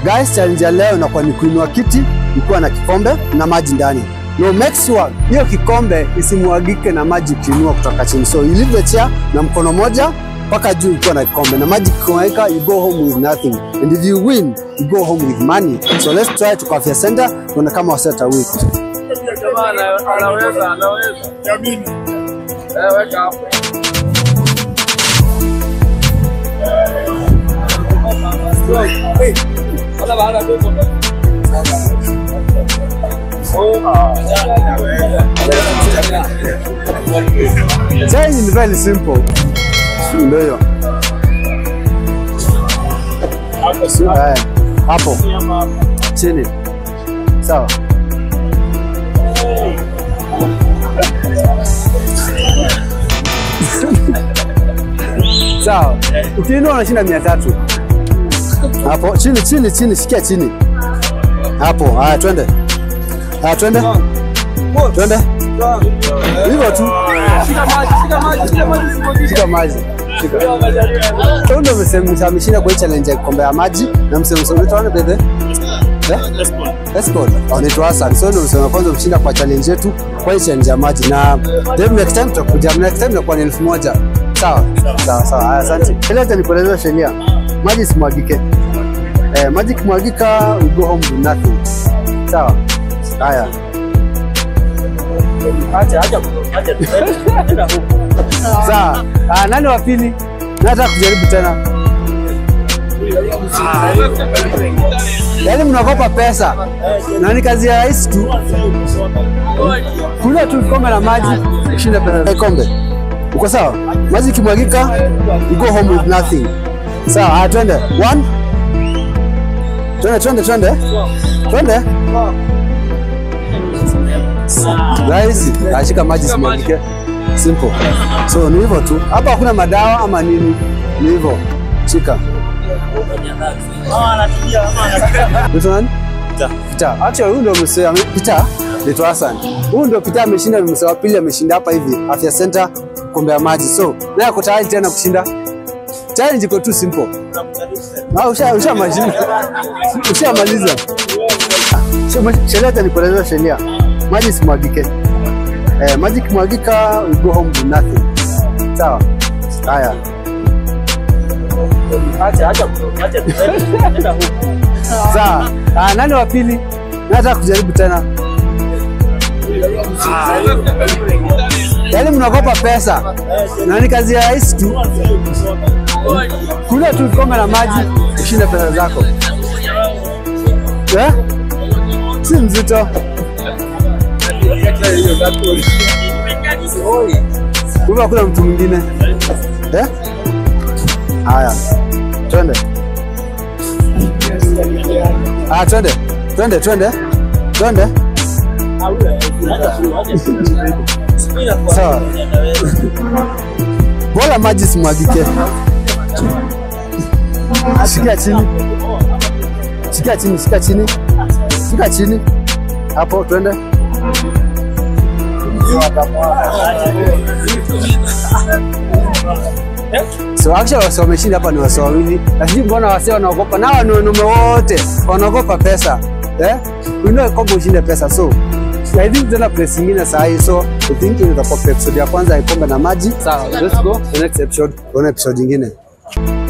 Guys, challenge ya leo inakuwa ni kuinua kiti ikiwa na kikombe na maji ndani. No, make sure hiyo kikombe isimwagike na maji ukiinua kutoka chini. So you leave the chair na mkono moja mpaka juu ukiwa na kikombe na maji kikomeka, you go home with nothing and if you win you go home with money. So let's try to Afya Center tuone kama waseta week. Jamaa ana- anaweza anaweza. Jamini. Eh, weka hapo. Hey. Wala baada ya hapo. Challenge ni very simple. Ndio hiyo. Eh, Hapo chini. Sawa. Sawa. Ukiinua unashinda mia tatu. Hapo chini chini chini, sikia chini. Hapo. Haya, twende. Haya, twende. Twende. Hivyo tu. Shika maji, shika maji, shika maji. Shika maji. Shika. Huyu ndio msemo ameshinda kwa hii challenge ya kikombe ya maji na msemo msemo wetu wana bebe. Eh? Escort. Anaitwa Hassan. So ndio msemo wa kwanza mshinda kwa challenge yetu kwa hii challenge ya maji na then next time tutakuja next time inakuwa ni elfu moja. Sawa. Sawa sawa. Haya, asante. Ile hata nikueleza sheria. Maji simwagike. Eh, maji kimwagika we go home with nothing. Sawa. Haya. Acha, acha, acha. Enda huko. Sawa. Ah, nani wa pili? Nataka kujaribu tena. Yaani mnakopa pesa na ni kazi ya rahisi tu, kunywa tu kikombe la maji ushinda pesa za kombe. Uko sawa? Maji ikimwagika, you go home with nothing. Sawa, haya twende. One. Twende, twende, twende. Twende. Rahisi. Ashika maji simwagike. Simple. So ni hivyo tu. Hapa hakuna madawa ama nini. Ni hivyo. Shika. Mtu nani? Peter. Actually huyu ndio msee ame- Peter Leto Hassan. Huyu ndio Peter ameshinda msee wa pili ameshinda hapa hivi Afya Center kombe ya maji. So, naye ako tayari tena kushinda. Challenge iko tu simple. Ah, usha usha maliza. Ushamaliza. Sheria hata nikueleza sheria. Maji simwagike. Eh, maji kimwagika we go home with nothing. Sawa? Haya. Acha, acha, acha. Enda huko. Sawa. Ah, nani wa pili? Nataka kujaribu tena. Yaani mnakopa pesa na ni kazi ya rahisi tu, kunywa tu kikombe la maji ushinde pesa zako eh? Si mzito. Kumbe hakuna mtu mwingine eh? Haya, twende. Ah, twende twende twende twende. Sawa. Bora maji simwagike. Shika chini, shika chini, shika chini, shika chini hapo, twende. So actually wase wameshinda hapa ni wase wawili, lakini mbona wase wanaogopa? Na hawa ni wanaume wote wanaogopa pesa eh? Uinue kombe ushinde pesa, so I think tena place ingine saa hii, so I think itakuwa episode ya kwanza ya kombe na maji. Sawa, let's go the next episode, tuone episode ingine.